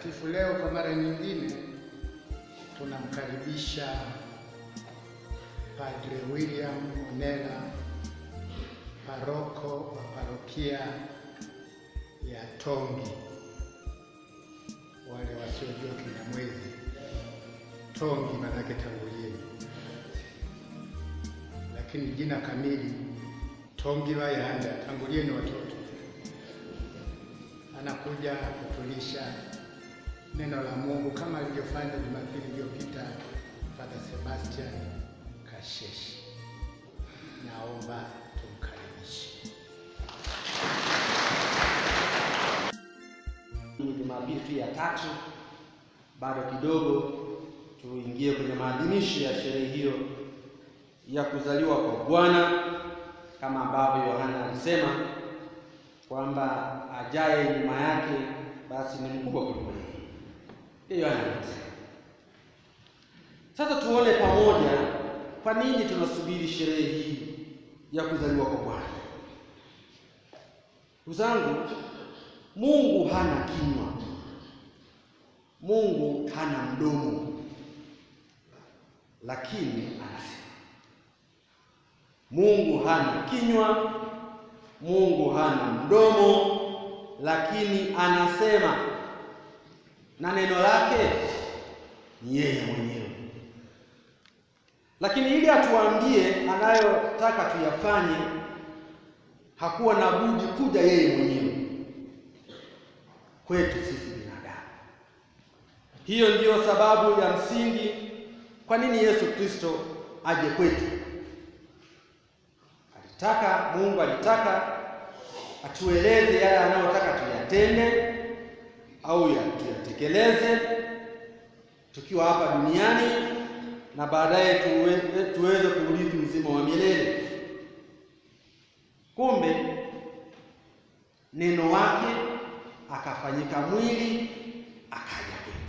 Mtakatifu leo kwa mara nyingine tunamkaribisha Padre William Monela, paroko wa parokia ya Tongi. Wale wasiojua Kinyamwezi, Tongi manake tangulieni, lakini jina kamili Tongi Bayanda, tangulieni watoto. Anakuja kutulisha neno la Mungu kama alivyofanya Jumapili iliyopita Father Sebastian Kasheshi. Naomba tumkaribishe. Ni Jumapili tu ya tatu, bado kidogo tuingie kwenye maadhimisho ya sherehe hiyo ya kuzaliwa kwa Bwana, kama ambavyo Yohana alisema kwamba ajaye nyuma yake basi ni mkubwa kuliko yeye. Ndiyo Yohana alisema. Sasa tuone pamoja kwa nini tunasubiri sherehe hii ya kuzaliwa kwa Bwana. Ndugu zangu, Mungu hana kinywa, Mungu hana mdomo, lakini anasema. Mungu hana kinywa, Mungu hana mdomo, lakini anasema, na neno lake ni yeye mwenyewe. Lakini ili atuambie anayotaka tuyafanye, hakuwa na budi kuja yeye mwenyewe kwetu sisi binadamu. Hiyo ndiyo sababu ya msingi kwa nini Yesu Kristo aje kwetu. Alitaka, Mungu alitaka atueleze yale anayotaka tuyatende au ya tuyatekeleze tukiwa hapa duniani na baadaye tuwe, tuweze kuurithi uzima wa milele. Kumbe neno wake akafanyika mwili akaja kwetu,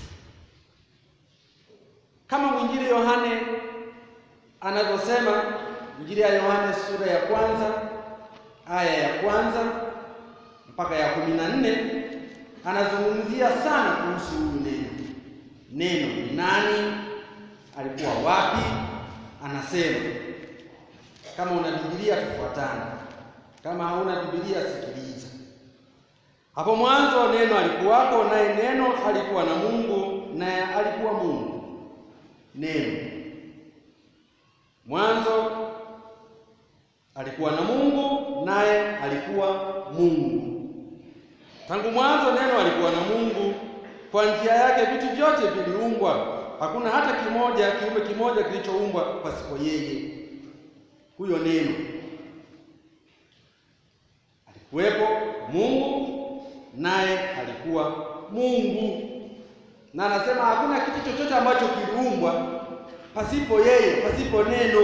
kama mwinjili Yohane anavyosema. Injili ya Yohane sura ya kwanza aya ya kwanza mpaka ya kumi na nne anazungumzia sana kuhusu huyu neno. Neno ni nani? Alikuwa wapi? Anasema, kama una Biblia tufuatane, kama hauna Biblia sikiliza. Hapo mwanzo neno alikuwako, naye neno alikuwa na Mungu, naye alikuwa Mungu. Neno mwanzo alikuwa na Mungu, naye alikuwa Mungu. Tangu mwanzo neno alikuwa na Mungu. Kwa njia yake vitu vyote viliumbwa, hakuna hata kimoja kiumbe kimoja kilichoumbwa pasipo yeye. Huyo neno alikuwepo Mungu, naye alikuwa Mungu. Na anasema hakuna kitu chochote ambacho kiliumbwa pasipo yeye, pasipo neno.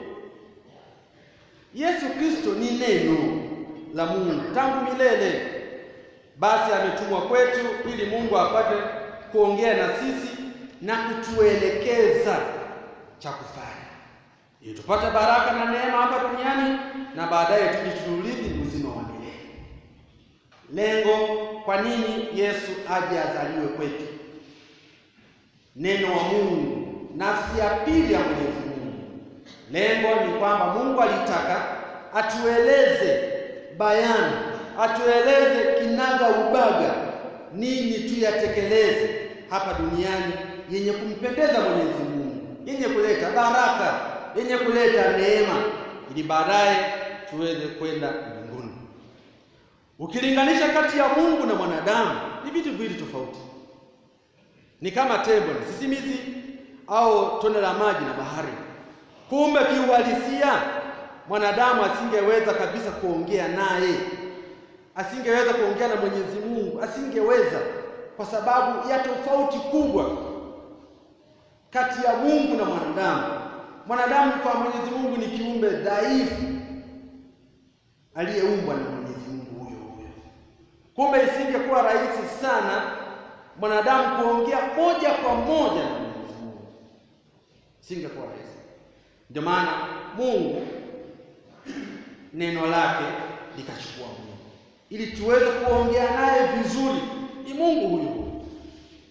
Yesu Kristo ni neno la Mungu tangu milele. Basi ametumwa kwetu ili Mungu apate kuongea na sisi na kutuelekeza cha kufanya, ili tupate baraka na neema hapa duniani na baadaye tuje tuurithi uzima wa milele. Lengo, kwa nini Yesu aje azaliwe kwetu? Neno wa Mungu, nafsi ya pili ya Mwenyezi Mungu. Lengo ni kwamba Mungu alitaka atueleze bayana atueleze kinaga ubaga nini tuyatekeleze hapa duniani yenye kumpendeza Mwenyezi Mungu, yenye kuleta baraka, yenye kuleta neema, ili baadaye tuweze kwenda mbinguni. Ukilinganisha kati ya Mungu na mwanadamu ni vitu viwili tofauti, ni kama tembo na sisimizi au tone la maji na bahari. Kumbe kiuhalisia mwanadamu asingeweza kabisa kuongea naye asingeweza kuongea na Mwenyezi Mungu, asingeweza kwa sababu ya tofauti kubwa kati ya Mungu na mwanadamu. Mwanadamu kwa Mwenyezi Mungu ni kiumbe dhaifu aliyeumbwa na Mwenyezi Mungu huyo huyo. Kumbe isingekuwa rahisi sana mwanadamu kuongea moja kwa moja na Mwenyezi Mungu, isingekuwa rahisi. Ndio maana Mungu neno lake likachukua Mungu ili tuweze kuongea naye vizuri. Ni Mungu huyu huyu,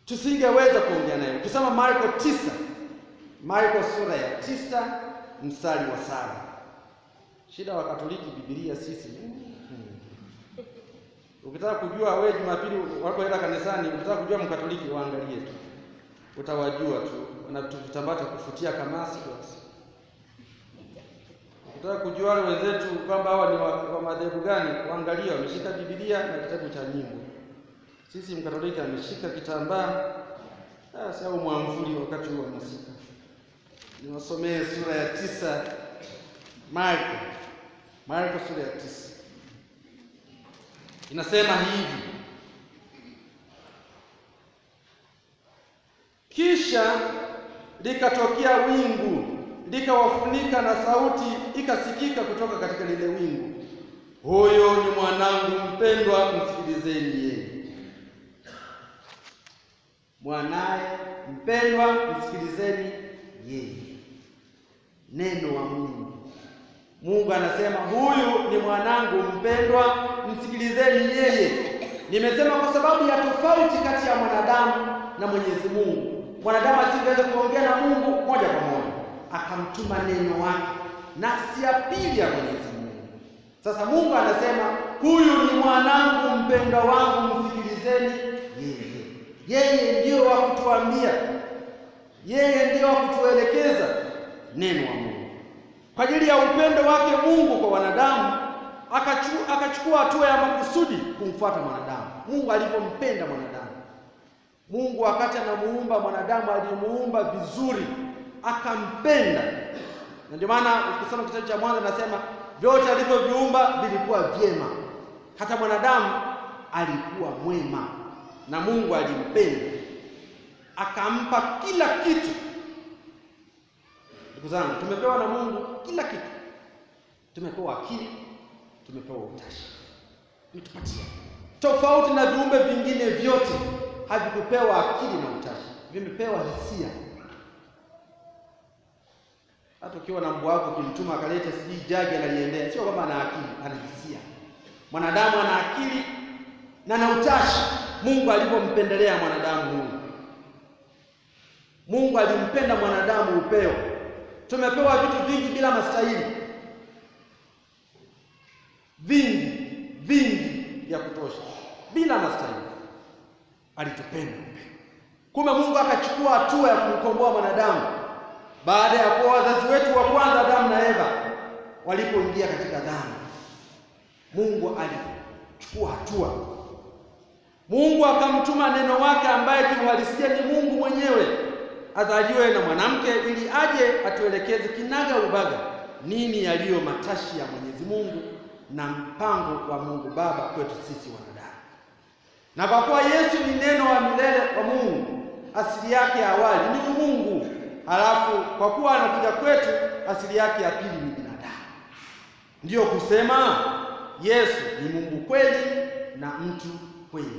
tusingeweza kuongea naye. Ukisoma Marko tisa, Marko sura ya tisa mstari wa saba. Shida wa Katoliki Biblia sisi Ukitaka kujua wewe Jumapili wanapoenda kanisani, ukitaka kujua Mkatoliki waangalie tu, utawajua tu, wana vitambaa cha kufutia kamasi basi. Ukitaka kujua wale wenzetu kwamba hawa ni wa, wa madhehebu gani, waangalie wameshika Biblia na kitabu cha nyimbo. Sisi Mkatoliki ameshika kitambaa sasa, au mwamvuli wakati huo anasika. Niwasomee sura ya tisa Marko, Marko sura ya tisa inasema hivi: kisha likatokea wingu likawafunika, na sauti ikasikika kutoka katika lile wingu, huyo ni mwanangu mpendwa, msikilizeni yeye. Mwanaye mpendwa, msikilizeni yeye. Neno wa Mungu. Mungu anasema huyu ni mwanangu mpendwa, msikilizeni yeye. Nimesema kwa sababu ya tofauti kati ya mwanadamu na Mwenyezi Mungu. Mwanadamu asingeweza kuongea na Mungu moja kwa moja, akamtuma neno wake, nafsi ya pili ya Mwenyezi Mungu. Sasa Mungu anasema huyu ni mwanangu mpendwa wangu, msikilizeni yeye. Yeye ndiyo wa kutuambia, yeye ndiyo wa kutuelekeza neno wa Mungu kwa ajili ya upendo wake Mungu kwa wanadamu akachukua hatua ya makusudi kumfuata mwanadamu. Mungu alivyompenda mwanadamu. Mungu wakati anamuumba mwanadamu alimuumba vizuri, akampenda, na ndio maana ukisoma kitabu cha Mwanzo nasema vyote alivyoviumba vilikuwa vyema, hata mwanadamu alikuwa mwema, na Mungu alimpenda akampa kila kitu. Ndugu zangu, tumepewa na Mungu kila kitu. Tumepewa akili, tumepewa utashi, ametupatia. Tofauti na viumbe vingine vyote, havikupewa akili na utashi, vimepewa hisia. Hata ukiwa na mbwa wako ukimtuma akalete sijui jagi analiendea, sio kwamba ana akili, ana hisia. Mwanadamu ana akili na na utashi. Mungu alivyompendelea mwanadamu huyu, Mungu alimpenda mwanadamu upeo Tumepewa vitu vingi bila mastahili, vingi vingi vya kutosha bila mastahili. Alitupenda upeo. Kumbe Mungu akachukua hatua ya kumkomboa mwanadamu baada ya kuwa wazazi wetu wa kwanza Adamu na Eva walipoingia katika dhambi. Mungu alichukua hatua. Mungu akamtuma neno wake ambaye kiuhalisia ni Mungu mwenyewe azaliwe na mwanamke ili aje atuelekeze kinaga ubaga nini yaliyo matashi ya Mwenyezi Mungu na mpango wa Mungu Baba kwetu sisi wanadamu. Na kwa kuwa Yesu ni neno wa milele wa Mungu, asili yake ya awali ni Mungu, halafu kwa kuwa anakuja kwetu, asili yake ya pili ni binadamu. Ndiyo kusema Yesu ni Mungu kweli na mtu kweli.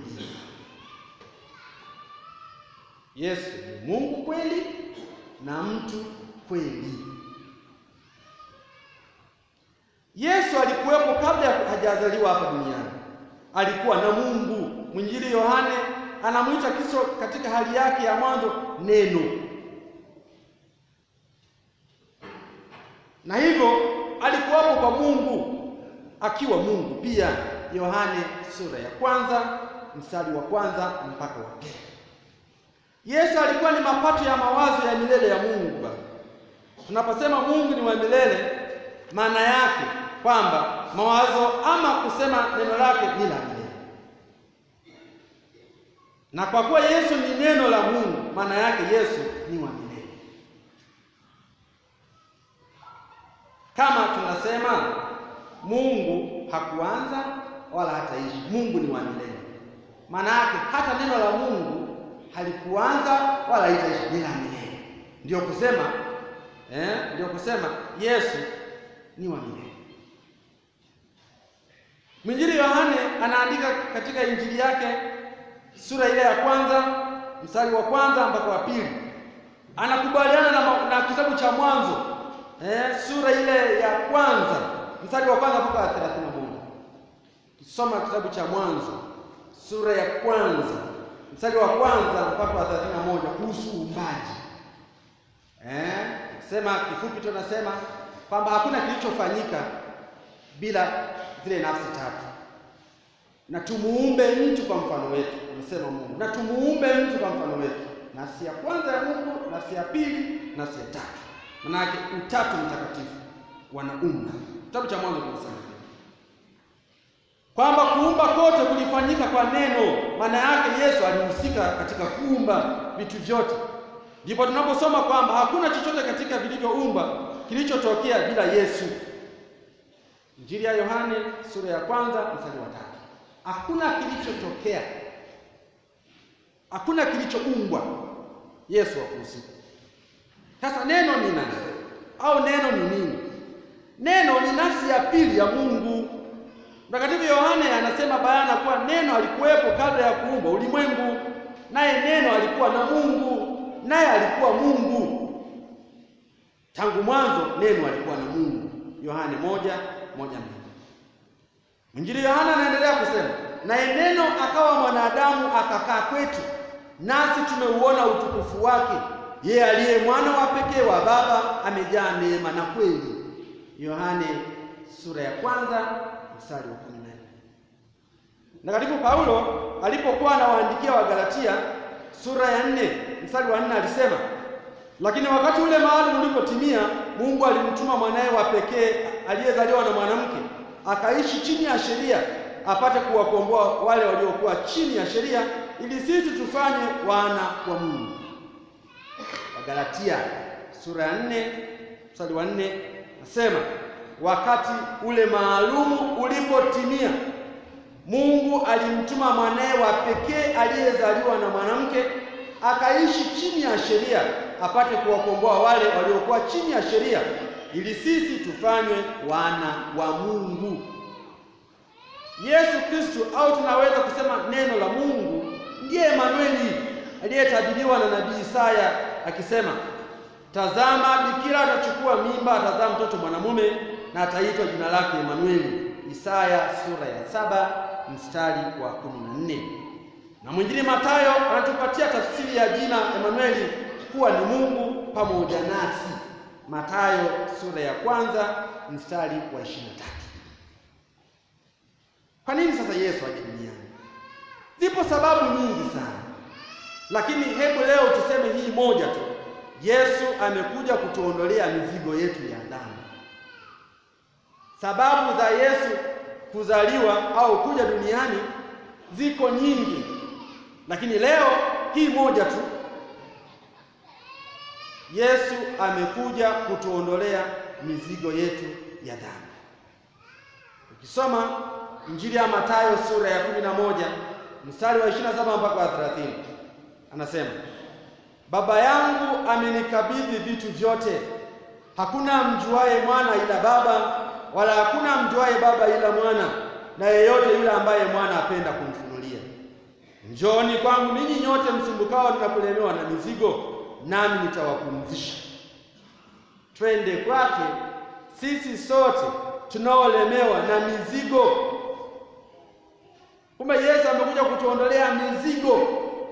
Yesu ni Mungu kweli na mtu kweli. Yesu alikuwepo kabla ya hajazaliwa hapa duniani, alikuwa na Mungu. Mwinjili Yohane anamwita Kristo katika hali yake ya mwanzo neno, na hivyo alikuwapo kwa Mungu akiwa Mungu pia. Yohane sura ya kwanza mstari wa kwanza mpaka wa pili. Yesu alikuwa ni mapato ya mawazo ya milele ya Mungu Baba. Tunaposema Mungu ni wa milele, maana yake kwamba mawazo ama kusema neno lake ni la milele, na kwa kuwa Yesu ni neno la Mungu, maana yake Yesu ni wa milele. Kama tunasema Mungu hakuanza wala hataishi, Mungu ni wa milele, maana yake hata neno la Mungu halikuanza wala haitaishi, ni la milele. Ndio kusema eh, ndio kusema Yesu ni wa milele. Mwinjili Yohane anaandika katika injili yake sura ile ya kwanza mstari wa kwanza mpaka wa pili, anakubaliana na, na kitabu cha Mwanzo eh, sura ile ya kwanza mstari wa kwanza mpaka wa 31. Kisoma kitabu cha Mwanzo sura ya kwanza mstari wa kwanza mpaka wa 31 kuhusu uumbaji. Eh, sema kifupi tu nasema kwamba hakuna kilichofanyika bila zile nafsi tatu, na tumuumbe mtu kwa mfano wetu, amesema Mungu, na tumuumbe mtu kwa mfano wetu. Nafsi ya kwanza ya Mungu, nafsi ya pili, nafsi ya tatu. Manake utatu mtakatifu wanaumba. Kitabu cha Mwanzo kinasema kwamba kuumba kote kulifanyika kwa neno. Maana yake Yesu alihusika katika kuumba vitu vyote. Ndipo tunaposoma kwamba hakuna chochote katika vilivyoumba kilichotokea bila Yesu. Injili ya Yohane sura ya kwanza mstari wa tatu. Hakuna kilichotokea, hakuna kilichoumbwa, Yesu hakuhusika. Sasa neno ni nani au neno ni nini? Neno ni nafsi ya pili ya Mungu. Mtakatifu Yohane anasema bayana kuwa neno alikuwepo kabla ya kuumba ulimwengu, naye neno alikuwa na Mungu, naye alikuwa Mungu. Tangu mwanzo neno alikuwa na Mungu. Yohane moja moja mbili. Mwinjili Yohana anaendelea kusema, naye neno akawa mwanadamu akakaa kwetu, nasi tumeuona utukufu wake, yeye aliye mwana wa pekee wa Baba, amejaa neema na kweli. Yohane sura ya kwanza mstari wa kumi na nne. Mtakatifu Paulo alipokuwa anawaandikia Wagalatia sura ya nne mstari wa nne alisema, lakini wakati ule maalum ulipotimia, Mungu alimtuma mwanaye wa pekee aliyezaliwa na mwanamke, akaishi chini ya sheria, apate kuwakomboa wale waliokuwa chini ya sheria, ili sisi tufanye wana wa Mungu. Wagalatia sura ya nne mstari wa nne nasema wakati ule maalumu ulipotimia, Mungu alimtuma mwanaye wa pekee aliyezaliwa na mwanamke, akaishi chini ya sheria, apate kuwakomboa wale waliokuwa chini ya sheria, ili sisi tufanywe wana wa Mungu. Yesu Kristo, au tunaweza kusema neno la Mungu, ndiye Emanueli aliyetabiriwa na nabii Isaya akisema, tazama, bikira atachukua mimba, atazaa mtoto mwanamume na ataitwa jina lake Emanueli. Isaya sura ya saba mstari wa kumi na nne. Na mwinjili Mathayo anatupatia tafsiri ya jina Emanueli kuwa ni Mungu pamoja nasi. Mathayo sura ya kwanza mstari wa ishirini na tatu. Kwa nini sasa Yesu aje duniani? Zipo sababu nyingi sana, lakini hebu leo tuseme hii moja tu. Yesu amekuja kutuondolea mizigo yetu ya dhambi. Sababu za Yesu kuzaliwa au kuja duniani ziko nyingi, lakini leo hii moja tu. Yesu amekuja kutuondolea mizigo yetu ya dhambi. Ukisoma Injili ya Mathayo sura ya kumi na moja mstari wa 27 mpaka wa 30, anasema Baba yangu amenikabidhi vitu vyote, hakuna mjuaye mwana ila Baba, wala hakuna mjuaye Baba ila mwana, na yeyote yule ambaye mwana apenda kumfunulia. Njooni kwangu ninyi nyote msumbukao na kulemewa na mizigo, nami nitawapumzisha. Twende kwake sisi sote tunaolemewa na mizigo. Kumbe Yesu amekuja kutuondolea mizigo,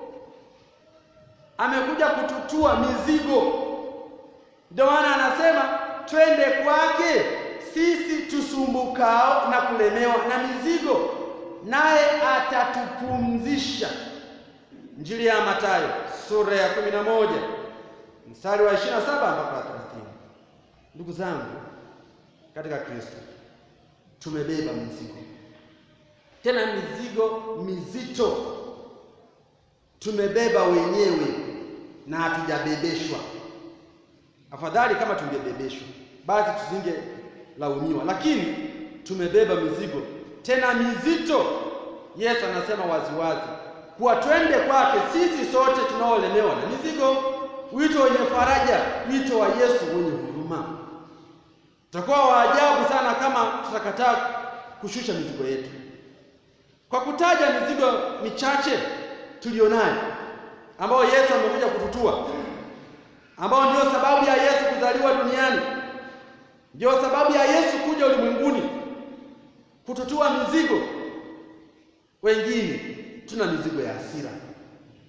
amekuja kututua mizigo. Ndio maana anasema twende kwake sisi tusumbukao na kulemewa na mizigo, naye atatupumzisha. Injili ya Mathayo sura ya kumi na moja mstari wa 27 mpaka 30. Ndugu zangu katika Kristo, tumebeba mizigo, tena mizigo mizito tumebeba wenyewe na hatujabebeshwa. Afadhali kama tungebebeshwa, basi tusingelaumiwa, lakini tumebeba mizigo tena mizito. Yesu anasema waziwazi kuwa twende kwake sisi sote tunaolemewa na mizigo. Wito wenye faraja, wito wa Yesu wenye huruma. Tutakuwa waajabu sana kama tutakataa kushusha mizigo yetu. Kwa kutaja mizigo michache tulionayo, ambayo Yesu amekuja kututua, ambao ndio sababu ya Yesu kuzaliwa duniani, ndio sababu ya Yesu kuja ulimwenguni kututua mizigo. Wengine tuna mizigo ya hasira,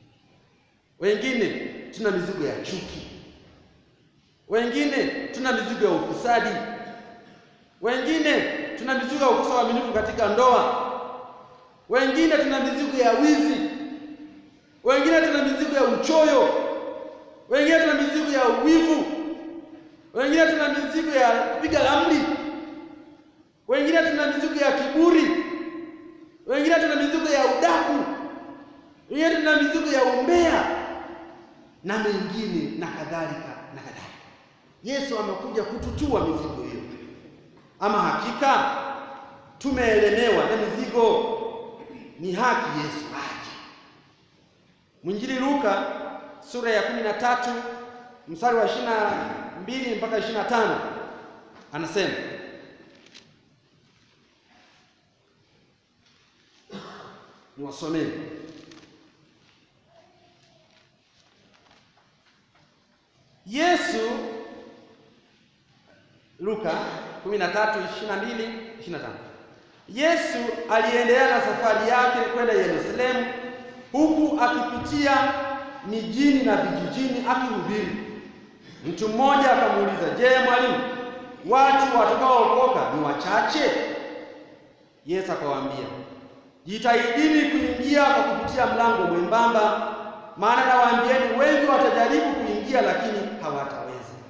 wengine tuna mizigo ya chuki, wengine tuna mizigo ya ufisadi, wengine tuna mizigo ya ukosa uaminifu katika ndoa, wengine tuna mizigo ya wizi, wengine tuna mizigo ya uchoyo, wengine tuna mizigo ya uwivu, wengine tuna mizigo ya kupiga ramli, wengine tuna mizigo ya kiburi, wengine tuna mizigo ya udaku, wengine tuna mizigo ya umbea na mengine na kadhalika na kadhalika. Yesu amekuja kututua mizigo hiyo. Ama hakika tumeelemewa na mizigo, ni haki Yesu aje. Mwinjili Luka sura ya kumi na tatu mstari wa ishirini na mbili mpaka ishirini na tano anasema niwasomee. Yesu Luka 13:22 25. Yesu aliendelea na safari yake kwenda Yerusalemu huku akipitia mijini na vijijini akihubiri. Mtu mmoja akamuuliza, "Je, mwalimu, watu watakaookoka ni wachache?" Yesu akawaambia, "Jitahidini kuingia kwa kupitia mlango mwembamba, maana nawaambieni wengi watajaribu kuingia lakini hawataweza."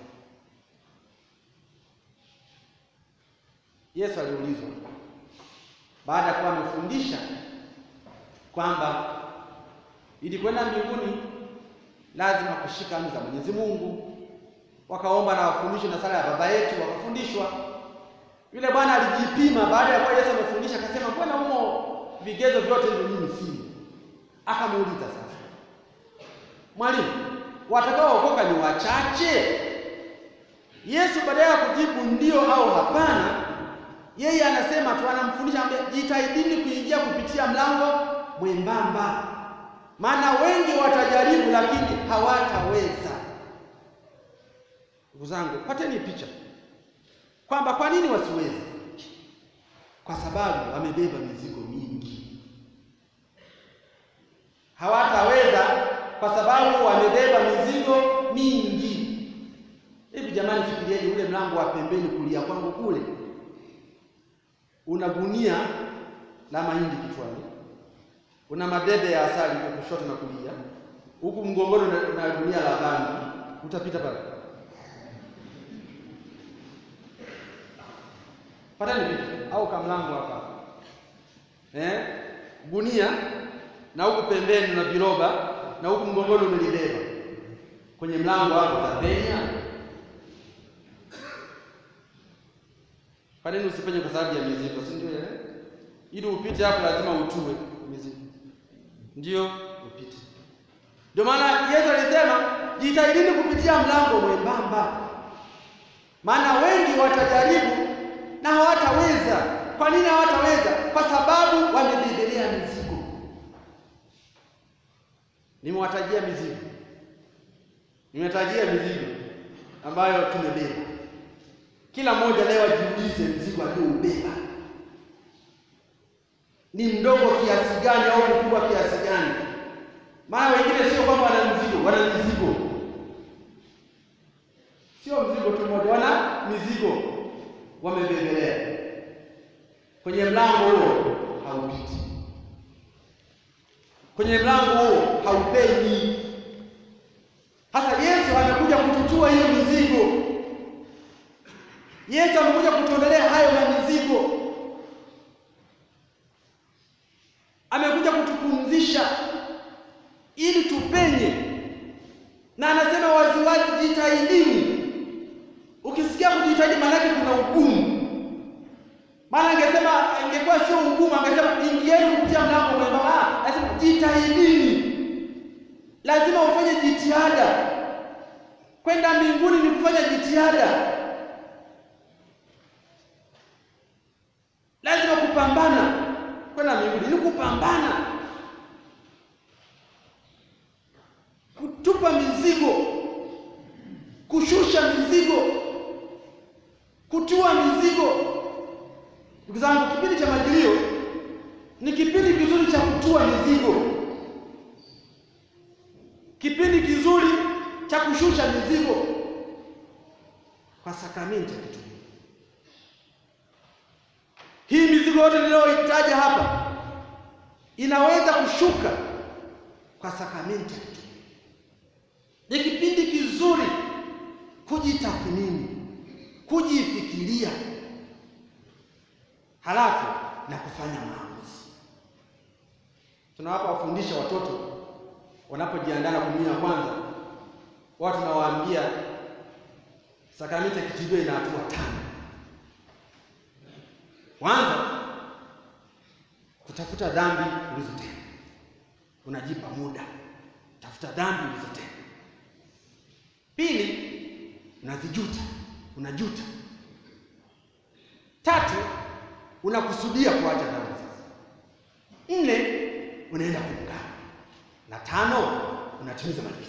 Yesu aliulizwa baada ya kuwa amefundisha kwamba ili kwenda mbinguni lazima kushika amri za Mwenyezi Mungu, wakaomba na wafundishwe na sala ya Baba yetu, wakafundishwa. Yule bwana alijipima baada ya kuwa Yesu amefundisha, akasema mbona humo vigezo vyote hivyo mimi sina? Akamuuliza sasa, mwalimu, watakaookoka ni wachache? Yesu badala ya kujibu ndio au hapana, yeye anasema tu, anamfundisha anambia, jitahidini kuingia kupitia mlango mwembamba, maana wengi watajaribu lakini hawataweza. Ndugu zangu, pateni picha kwamba kwa nini wasiweze? Kwa sababu wamebeba mizigo mingi. Hawataweza kwa sababu wamebeba mizigo mingi. Hivi jamani, fikirieni ule mlango wa pembeni kulia kwangu kule una gunia la mahindi kichwani, una madebe ya asali kwa kushoto na kulia, huku mgongoni na gunia la bangi, utapita pale? Patani vipi? Au kamlango hapa eh, gunia na huku pembeni na viroba na huku mgongoni umelibeba, kwenye mlango hapo utapenya? Kwa nini usipenye? Kwa sababu ya mizigo, si ndio? Eh, ili upite hapo lazima utue mizigo, ndio upite. Ndio maana Yesu alisema jitahidini kupitia mlango mwembamba, maana wengi watajaribu na hawataweza. Kwa nini hawataweza? Kwa sababu wamebebelea mizigo. Nimewatajia mizigo, nimetajia mizigo ambayo tumebeba. Kila mmoja leo ajiulize mzigo alioubeba ni mdogo kiasi gani au mkubwa kiasi gani? Maana wengine sio kwamba wana mzigo, wana mizigo, sio mzigo tu mmoja, wana mizigo wamebebelea. Kwenye mlango huo haupiti, kwenye mlango huo haupenyi. Hasa Yesu amekuja kututua hiyo mizigo. Yesu amekuja kutuondolea hayo na mizigo, amekuja kutupumzisha ili tupenye, na anasema waziwazi, jitahidini. Ukisikia kujitahidi, maana yake kuna ugumu. Maana angesema ingekuwa sio ugumu, angesema ingieni kupitia mlango mwembamba. Anasema jitahidini, lazima ufanye jitihada. Kwenda mbinguni ni kufanya jitihada lazima kupambana. Kwenda mbinguni ni kupambana, kutupa mizigo, kushusha mizigo, kutua mizigo. Ndugu zangu, kipindi cha Majilio ni kipindi kizuri cha kutua mizigo, kipindi cha kushusha mizigo kwa sakramenti ya kitubio. Hii mizigo yote niliyoitaja hapa inaweza kushuka kwa sakramenti ya kitubio. Ni kipindi kizuri kujitathmini, kujifikiria, halafu na kufanya maamuzi. Tunawapa wafundisha watoto wanapojiandaa na komunio ya kwanza, watu tunawaambia sakramenti ya kitubio ina hatua tano. Kwanza, kutafuta dhambi ulizotenda, unajipa muda tafuta dhambi ulizotenda. Pili, unazijuta, unajuta. Tatu, unakusudia kuacha dhambi sasa. Nne, unaenda kuungama, na tano, unatimiza malipizi.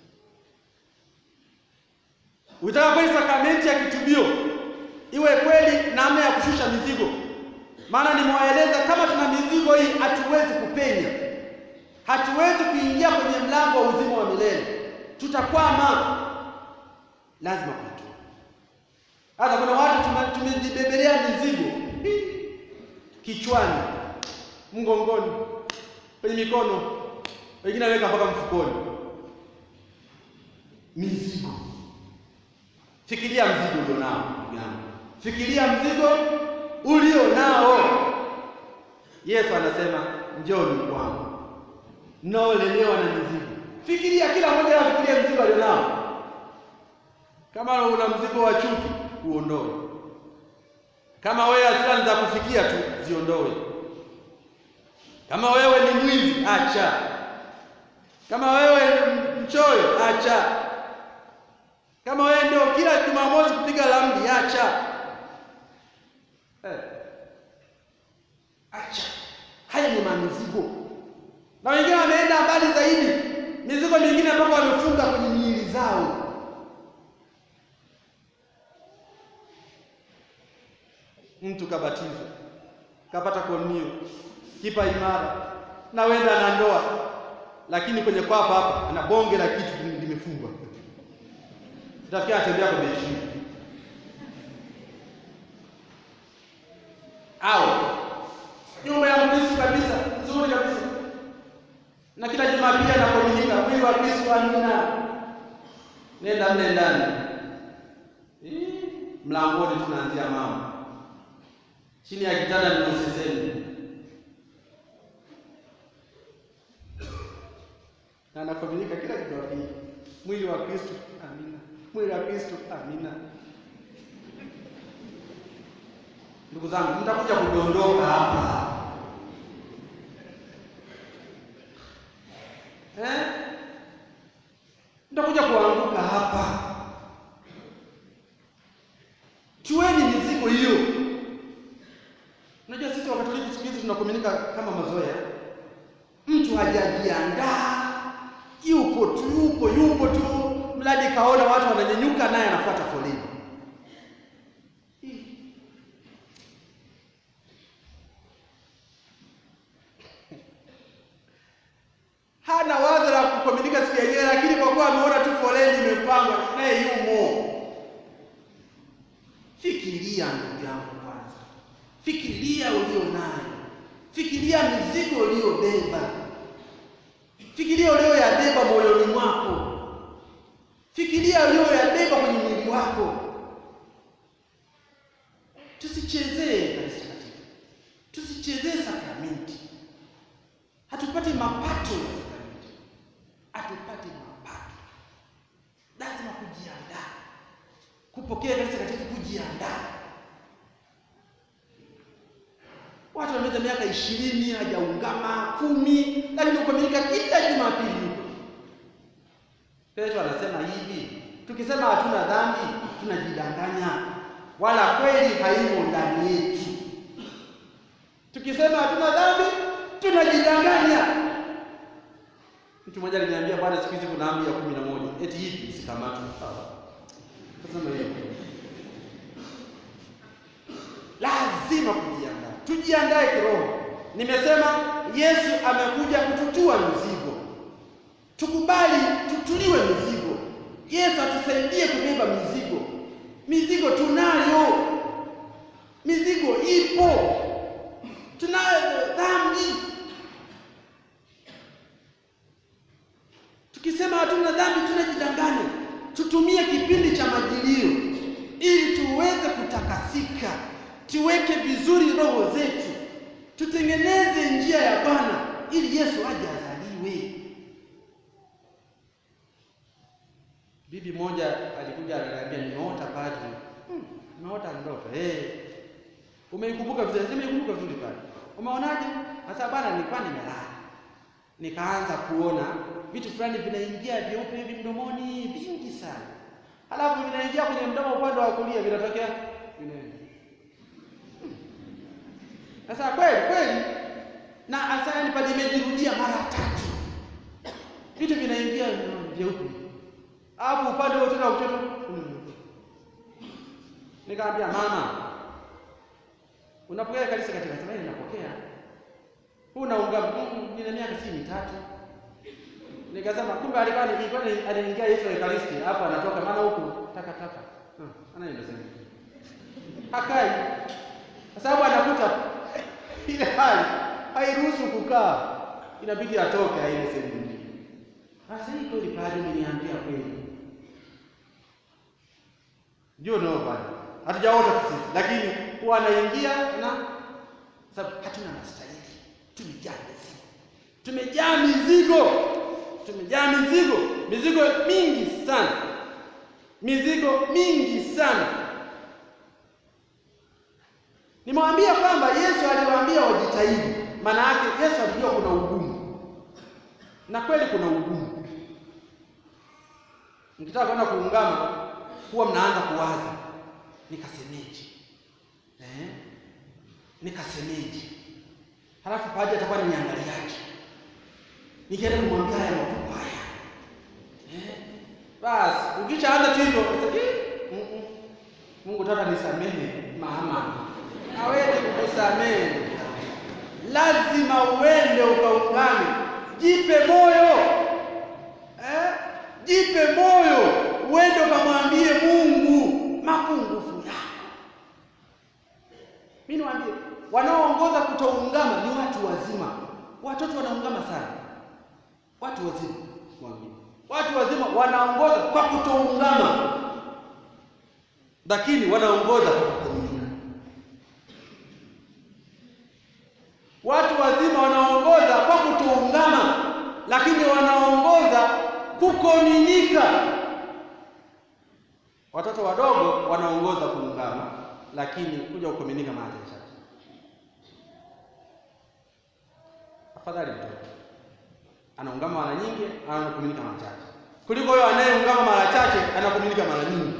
Ukitaka kweli sakramenti ya kitubio iwe kweli namna ya kushusha mizigo, maana nimewaeleza kama tuna mizigo hii hatuwezi kupenya, hatuwezi kuingia kwenye mlango wa uzima wa milele, tutakwama. Lazima kuitoa. Hata kuna watu tumejibebelea mizigo kichwani, mgongoni, kwenye mikono, wengine waweka mpaka mfukoni. Mizigo Fikiria mzigo ulio nao ndugu yangu, fikiria mzigo ulio nao. Yesu anasema njoni kwangu mnaolemewa na mizigo. Fikiria, kila mmoja afikirie mzigo alio nao. Kama una mzigo wa chuki, uondoe. Kama wewe hasira za kufikia tu, ziondoe. Kama wewe ni mwizi, acha. Kama wewe ni mchoyo, acha. Kama wewe ndio kila Jumamosi kupiga ramli, acha. Eh. Acha. Haya ni mamizigo. Na wengine wameenda mbali zaidi, mizigo mingine ambayo wamefunga kwenye miili zao. Mtu kabatizwa, kapata komunio, kipa imara, na wenda na ndoa, lakini kwenye kwapa hapa ana bonge la kitu limefungwa Utafikia atembea kwa bechi au nyumba ya Mkristo kabisa nzuri kabisa, na kila Jumapili anakomunika mwili wa Kristo. Amina, nenda mle ndani, mlangoni tunaanzia mama, chini ya kitanda ni usisemi, na anakomunika kila Jumapili mwili wa Kristo. Amina mwili wa Kristo. Amina. Ndugu zangu, mtakuja kudondoka hapa eh? Mtakuja kuanguka hapa. Tuweni mizigo hiyo. Unajua sisi Wakatoliki siku hizi tunakomunika kama mazoea, mtu hajajiandaa, yupo tu, yupo yupo tu mradi kaona watu wananyanyuka, naye anafuata foleni. Hana wazo la kukomunika siku yenyewe, lakini kwa kuwa ameona tu foleni imepangwa, naye yumo. Fikiria ndugu yangu, kwanza fikiria ulio nayo, fikiria mizigo uliyobeba, fikiria ulioyabeba moyoni mwako Fikiria uliyoyabeba kwenye mwili wako. Tusichezee kanisa takatifu, tusichezee sakramenti. Hatupati mapato ya sakramenti, hatupati mapato. Lazima kujiandaa kupokea kanisa takatifu, kujiandaa. Watu wameweza miaka ishirini hajaungama kumi, lakini kukamilika kila Jumapili Petro anasema hivi, tukisema hatuna dhambi tunajidanganya, wala kweli haimo ndani yetu. Tukisema hatuna dhambi tunajidanganya. Mtu mmoja aliniambia, bwana, siku hizi kuna amri ya kumi na moja eti hivi isikamatwe. Kasema hiyo lazima kujiandaa, tujiandae kiroho. Nimesema Yesu amekuja kututua mizigo tukubali tutuliwe mizigo. Yesu atusaidie kubeba mizigo. Mizigo tunayo, mizigo ipo, tunayo dhambi. Tukisema hatuna dhambi tunajidanganya. Tutumie kipindi cha majilio ili tuweze kutakasika, tuweke vizuri roho zetu, tutengeneze njia ya Bwana ili Yesu aje azaliwe. Bibi moja alikuja akaniambia, nimeota padri. Hmm, nimeota ndoto. Eh. Umeikumbuka vizuri? Nimeikumbuka vizuri pale. Umeonaje? Sasa bwana, nilikuwa nimelala. Nikaanza kuona vitu fulani vinaingia vyeupe hivi mdomoni vingi sana. Halafu vinaingia kwenye mdomo upande wa kulia vinatokea vinaenda. Sasa kweli kweli na hasa pale imejirudia mara tatu. Vitu vinaingia vyeupe. Alafu upande wote na mtoto nikamwambia mama, unapokea kanisa katika sema ninapokea. Huu naunga nina miaka si mitatu. Nikasema kumbe alikuwa nilikuwa anaingia Yesu Ekaristi, hapo anatoka maana huku taka taka. Hmm, anaenda sema. Hakai. Kwa sababu anakuta ile hali hairuhusu kukaa. Inabidi atoke aende sehemu nyingine. Sasa hii kweli padri umeniambia kweli. Ndio ndio padri. Hatujaota sisi, lakini huwa anaingia na sababu hatuna mastahili. Tumejaa mizigo. Tumejaa mizigo. Tumejaa mizigo. Mizigo mingi sana. Mizigo mingi sana. Nimewambia kwamba Yesu aliwaambia wajitahidi. Maana yake Yesu alijua kuna ugumu. Na kweli kuna ugumu. Mkitaka kwenda kuungama huwa mnaanza kuwaza nikasemeje? Eh? Nikasemeje? Halafu padri atakuwa ni niangaliaje? Nikienda kumwambia haya mambo haya. Eh? Basi ukishaanza tu hivyo mm -mm. Mungu tata nisamehe mama. Hawezi kukusamehe. Lazima uende ukaungane. Jipe moyo. Eh? Jipe moyo. Uende ukamwambie Mungu mapungufu yako. Mimi niwaambie, wanaoongoza kutoungama ni watu wazima. Watoto wanaungama sana. Watu wazima, mwambie. Watu wazima wanaongoza kwa kutoungama, lakini wanaongoza kwa kukomunika. Watu wazima wanaongoza kwa kutoungama, lakini wanaongoza kukomunika. Watoto wadogo wanaongoza kuungama, lakini kuja kukomunika mara chache. Afadhali mtoto anaungama mara nyingi, anakomunika mara chache, kuliko huyo anayeungama mara chache, anakomunika mara nyingi.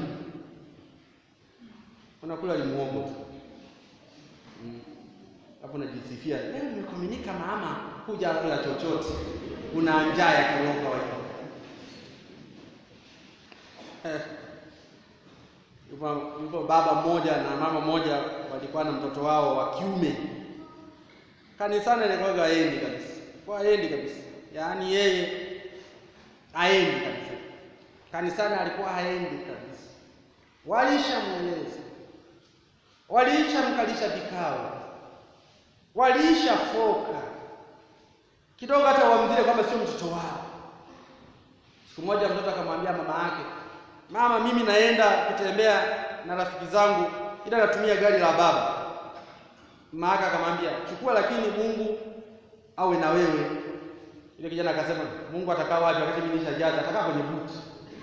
Unakula ni muogo tu hapo, unajisifia leo nimekomunika mama, kuja kula chochote, una njaa ya kiroho wewe. Yupo baba mmoja na mama mmoja walikuwa na mtoto wao wa kiume. Kanisani alikuwa haendi kabisa, kwa haendi kabisa, yaani yeye haendi kabisa kanisani, alikuwa haendi kabisa. Walishamweleza, walishamkalisha vikao, waliisha foka kidogo, hata wamzile kwamba sio mtoto wao. Siku moja mtoto akamwambia mama yake Mama, mimi naenda kutembea na rafiki zangu, ila natumia gari la baba. Mama yake akamwambia chukua, lakini Mungu awe na wewe. Ile kijana akasema Mungu atakaa wapi wakati mimi nishajaza? Atakaa kwenye buti.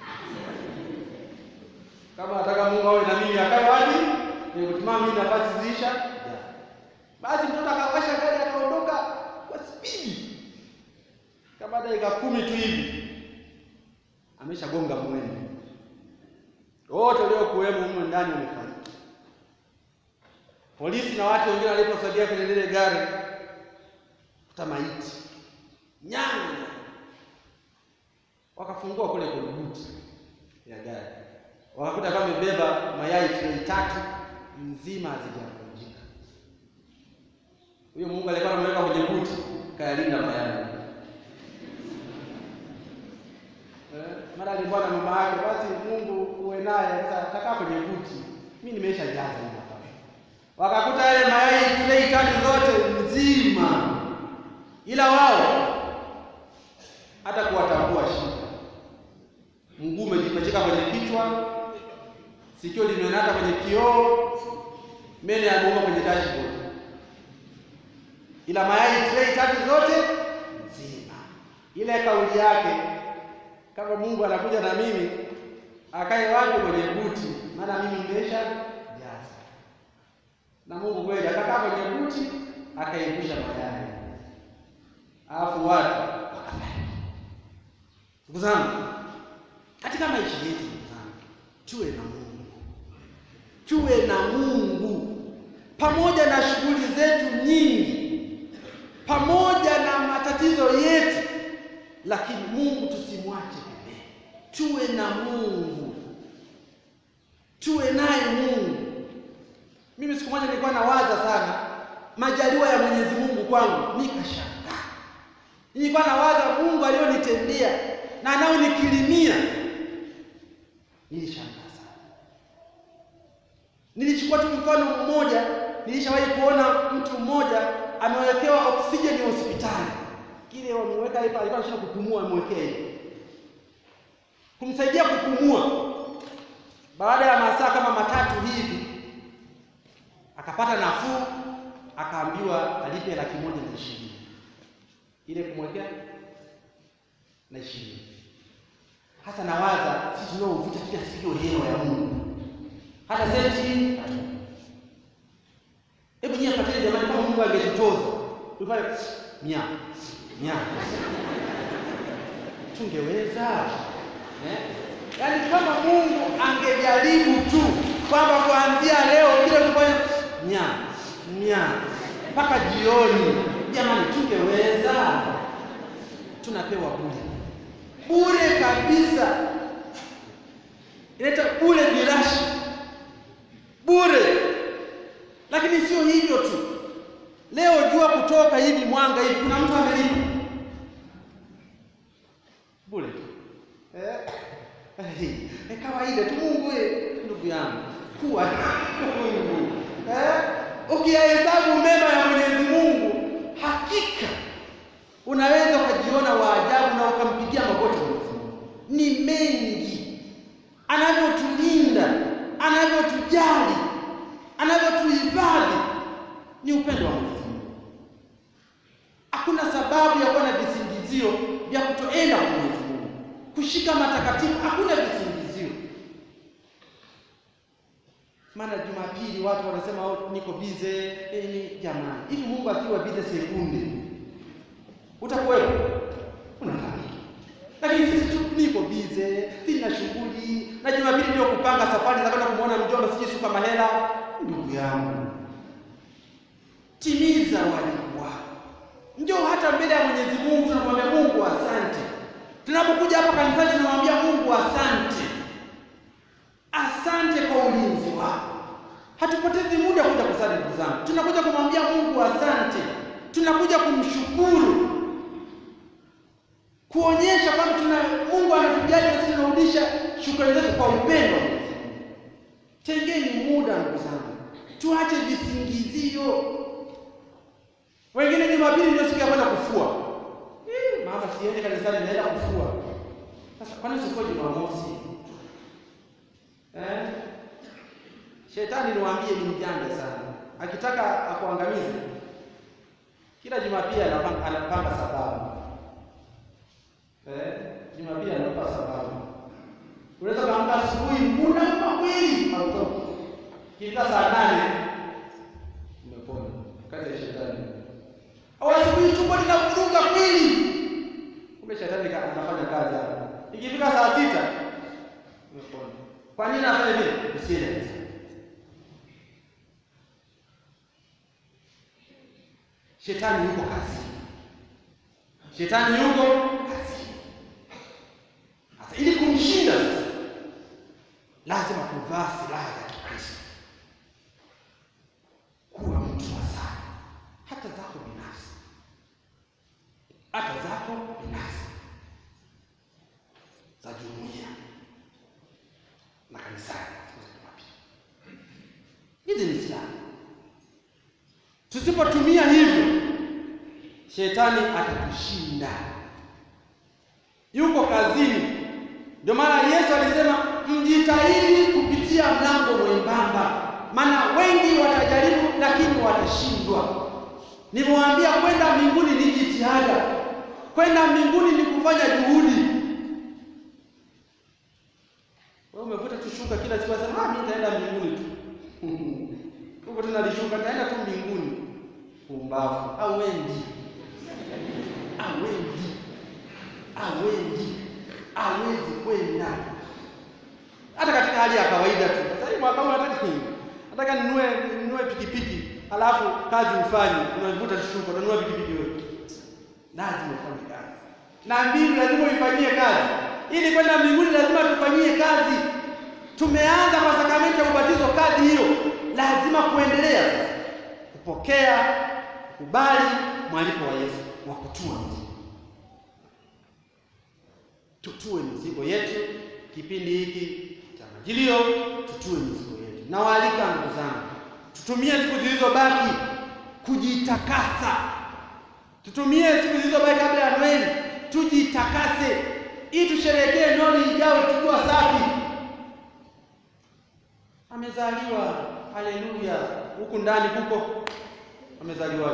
Kama nataka Mungu awe na mimi akae wapi? Nikutimama mimi nafasi ziisha. Basi mtoto akawasha gari akaondoka kwa spidi. Kama dakika kumi tu hivi ameshagonga mwendo wote waliokuwemo humo ndani wamefariki. Polisi na watu wengine waliposaidia kwenye lile gari kuta maiti nyanya, wakafungua kule kwenye buti ya gari, wakakuta kama imebeba mayai trei tatu nzima hazijavunjika. Huyo Mungu alikuwa anamweka kwenye buti, kayalinda mayai eh, mara akisumbua na mama yake, basi Mungu uwe naye. Sasa atakaa kwenye kuti, mimi nimeisha jaza hivi hapa. Wakakuta yale mayai trei tatu zote nzima, ila wao hata kuwatambua shida. Mguu umejipachika kwenye kichwa, sikio limenata kwenye kioo, meno yameuma kwenye dashboard, ila mayai trei tatu zote nzima. Ile kauli yake kama Mungu anakuja na mimi akae wapi kwenye buti, maana mimi nimesha jaza. Na Mungu kweli akakaa kwenye buti akaivusha mayai, alafu watu wakafariki. Ndugu zangu, katika maisha yetu, ndugu zangu, tuwe na Mungu, tuwe na Mungu pamoja na shughuli zetu nyingi, pamoja na matatizo yetu, lakini Mungu tusimwache pembeni. Tuwe na Mungu, tuwe naye Mungu. Mimi siku moja nilikuwa nawaza sana majaliwa ya Mwenyezi Mungu kwangu, nikashangaa. Nilikuwa nawaza Mungu aliyonitendea na anaonikirimia, nilishangaa sana. Nilichukua tu mfano mmoja, nilishawahi kuona mtu mmoja amewekewa oksijeni hospitali, kile wameweka hapa, alikuwa anashindwa kupumua, amewekea kumsaidia kupumua. Baada ya masaa kama matatu hivi akapata nafuu, akaambiwa alipe laki moja na ishirini ile kumwekea na ishirini. Hata nawaza sisi tunaovuta kila siku hewa ya Mungu, hata senti hebu nyie pateni jamani, kama Mungu angetutoza tufanye mia mia, tungeweza eh? Yaani kama Mungu angejaribu tu kwamba kuanzia leo kile kufanya mia mia mpaka jioni, jamani, tungeweza. Tunapewa bure bure kabisa, inaita bure birashi bure. Lakini sio hivyo tu, leo jua kutoka hivi mwanga hivi, kuna mtu amelipa bure tu eh? Eh, kawaida tu. Mungu ndugu yangu, kuwa Mungu eh? Ukiyahesabu mema ya Mwenyezi Mungu, hakika unaweza ukajiona waajabu na ukampigia magoti Mwenyezi Mungu. Ni mengi anavyotulinda, anavyotujali, anavyotuhifadhi, ni upendo wa Mwenyezi Mungu. Hakuna sababu ya kuwa na visingizio vya kutoenda kwa Mwenyezi Mungu, kushika matakatifu, hakuna visingizio. Maana Jumapili watu wanasema oh, niko bize eh, ni jamani, hivi Mungu akiwa bize sekunde utakuwepo? Unafanya lakini sisi tu niko bize, sina shughuli, na Jumapili ndio kupanga safari za kwenda kumwona mjomba, sijui suka mahela. Ndugu yangu, timiza wajibu wako, njoo hata mbele ya Mwenyezi Mungu, tunamwambia Mungu asante. Tunapokuja hapa kanisani, tunamwambia Mungu asante, asante kwa ulinzi wako. Hatupotezi muda kuja kusali, ndugu zangu, tunakuja kumwambia Mungu asante, tunakuja kumshukuru kuonyesha kwamba tuna Mungu anatujali na sisi tunarudisha shukrani zetu kwa upendo. Tengeni muda ndugu zangu, tuache visingizio. Wengine Jumapili ndio siku ya kwenda kufua. Eh, mama siende kanisani, naenda kufua. Sasa kwani sikuwa Jumamosi? Eh? Shetani niwaambie ni mjanja sana. Akitaka akuangamize, kila Jumapili anapanga, anapanga sababu Eh, Jumapili anapa sababu. Unaweza kaamka asubuhi muda kama kweli hautoki. Kifika saa nane umepona. Kazi ya shetani. Au asubuhi tumbo linavuruga kweli. Kumbe shetani anafanya kazi hapo. Ikifika saa sita umepona. Kwa nini anafanya vile? Usiende. Shetani yuko kazi. Shetani yuko kazi. Sasa ili kumshinda sasa, lazima kuvaa silaha za Kikristo, kuwa mtu wa sala, hata zako binafsi, hata zako binafsi za jumuiya Hizi ni silaha. Tusipotumia hivyo, shetani atatushinda. Yuko kazini. Ndio maana Yesu alisema mjitahidi kupitia mlango mwembamba, maana wengi watajaribu, lakini watashindwa. Nimewaambia kwenda mbinguni ni jitihada, kwenda mbinguni ni kufanya juhudi. Wewe umevuta tushuka kila siku, sasa mimi nitaenda mbinguni tu huko tena lishuka, nitaenda tu mbinguni. Pumbavu! Awendi, awendi, awendi, hawezi kwenda hata katika hali ya kawaida tu. Sasa hivi mwaka huu nataka nini? Nataka ninunue ninunue pikipiki, alafu kazi ufanye, unavuta tushuka, unanunua pikipiki wewe. Lazima ufanye kazi, na mbingu lazima uifanyie kazi. Ili kwenda mbinguni lazima tufanyie kazi. Tumeanza kwa sakramenti ya ubatizo, kazi hiyo lazima kuendelea sasa, kupokea, kubali mwaliko wa Yesu wa kutua mizigo. Tutue mizigo yetu kipindi hiki cha Majilio, tutue mizigo yetu. Nawaalika ndugu zangu, tutumie siku zilizobaki kujitakasa. Tutumie siku zilizobaki kabla ya Noeli, tujitakase ili tusherehekee Noeli ijayo tukiwa safi. Amezaliwa, haleluya! Huku ndani kuko amezaliwa.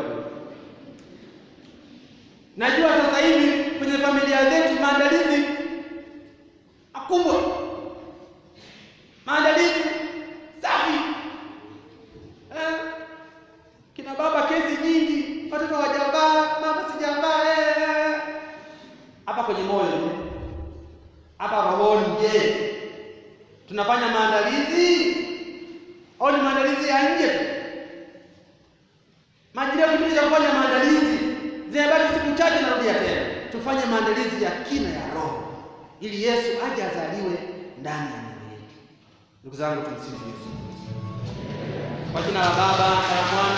Najua sasa hivi kwenye familia zetu maandalizi makubwa, maandalizi safi eh, kina baba kesi nyingi, watoto hawajavaa, mama sijavaa eh. Hapa kwenye moyo hapa rohoni, je, tunafanya maandalizi au ni maandalizi ya nje tu? Majilio kipindi cha kufanya maandalizi, zimebaki siku chache, narudia tena, tufanye maandalizi ya kina ya roho ili Yesu aje azaliwe ndani ya mioyo yetu. Ndugu zangu, tumsifu Yesu Kristo. Kwa jina la Baba na la Mwana